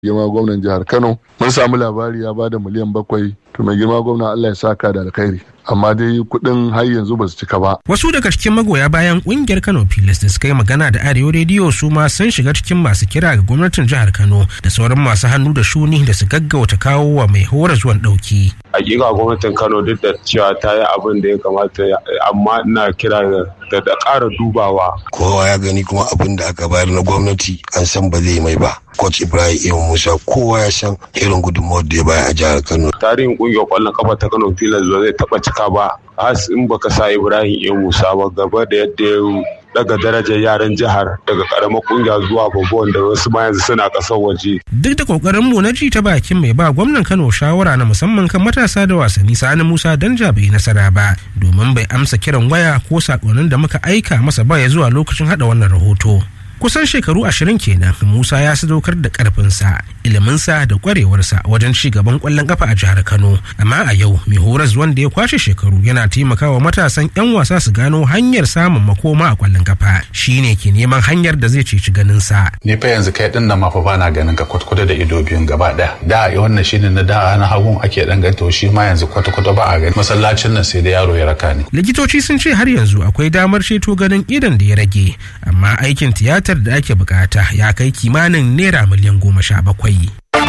girma gwamnan jihar kano mun samu labari ya bada miliyan bakwai to mai girma gwamna allah ya saka da alkhairi amma dai kuɗin har yanzu ba su cika ba. Wasu daga cikin magoya bayan ƙungiyar Kano Pilas da suka yi magana da Arewa Rediyo su ma sun shiga cikin masu kira ga gwamnatin jihar Kano da sauran masu hannu da shuni da su gaggauta kawo wa mai hora zuwan ɗauki. Hakika gwamnatin Kano duk da cewa ta yi abin da ya kamata amma ina kira da da ƙara dubawa. Kowa ya gani kuma abin da aka bayar na gwamnati an san ba zai mai ba. Coach Ibrahim Iyo Musa kowa ya san irin gudunmawar da ya bayar a jihar Kano. Tarihin ƙungiyar ƙwallon kafa ta Kano Pilas ba zai taɓa cika ba. Has in baka sa Ibrahim Iyo Musa ba gaba da yadda ya daga darajar yaran jihar daga karamar kungiya zuwa babban da wasu ma yanzu suna kasar waje. Duk da kokarin mu na ji ta bakin mai ba gwamnan Kano shawara na musamman kan matasa da wasanni Sani Musa Danja bai nasara ba domin bai amsa kiran waya ko sakonnin da muka aika masa ba ya zuwa lokacin hada wannan rahoto. kusan shekaru ashirin kenan musa ya sadaukar da karfinsa iliminsa da kwarewarsa wajen ci gaban kwallon kafa a jihar kano amma a yau mai horas wanda ya kwashe shekaru yana taimakawa matasan yan wasa su gano hanyar samun makoma a kwallon kafa shine ke neman hanyar da zai ceci ganinsa ni fa yanzu kai din nan ma fa bana ganin ka kwatkwata da ido biyun gaba daya da wannan shine na da na hagun ake dan ganta shi ma yanzu kwatkwata ba a gani masallacin nan sai da yaro ya raka ni likitoci sun ce har yanzu akwai damar ceto ganin idan da ya rage amma aikin tiyata da ake bukata ya kai kimanin naira miliyan goma sha bakwai